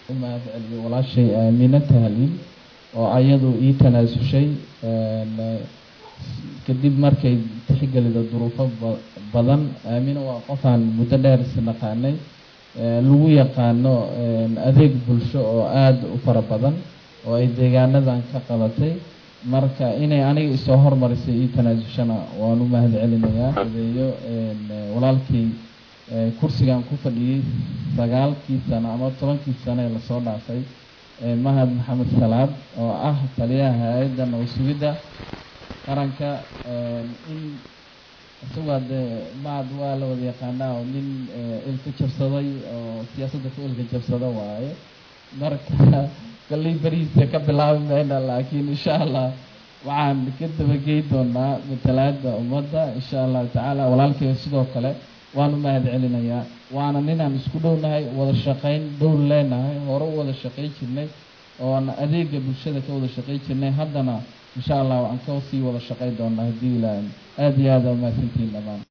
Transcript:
u mahad celiyo walaashay aamina tahliil oo ayadu ii tanaasushay kadib markay tixgelida duruufo badan aamina waa qofaan muddo dheer isnaqaanay lagu yaqaano adeeg bulsho oo aada u fara badan oo ay deegaanadan ka qabatay marka inay aniga isoo hormarisay ii tanaasushana waan u mahad celinayaa adeeyo walaalkii kursigan ku fadhiyey sagaalkii sano ama tobankii sano ee lasoo dhaafay mahad maxamed salaad oo ah taliyaha hay-adda nabasugidda qaranka in isagaa dee mahad waa la wada yaqaanaa oo nin ilka jabsaday oo siyaasadda ku ilka jabsada waaye marka kolley berihiisa ka bilaabi mayna laakiin insha allah waxaan ka dabagey doonaa matalaada ummadda insha allahu tacaala walaalkay sidoo kale waan u mahad celinayaa waana ninaan isku dhownahay wada shaqayn dhow leenahay hore u wada shaqayn jirnay oona adeega bulshada ka wada shaqayn jirnay haddana insha allah waan ka sii wada shaqayn doonaa haddii ilaahay aada iyo aada umahadsantihiin dhammaan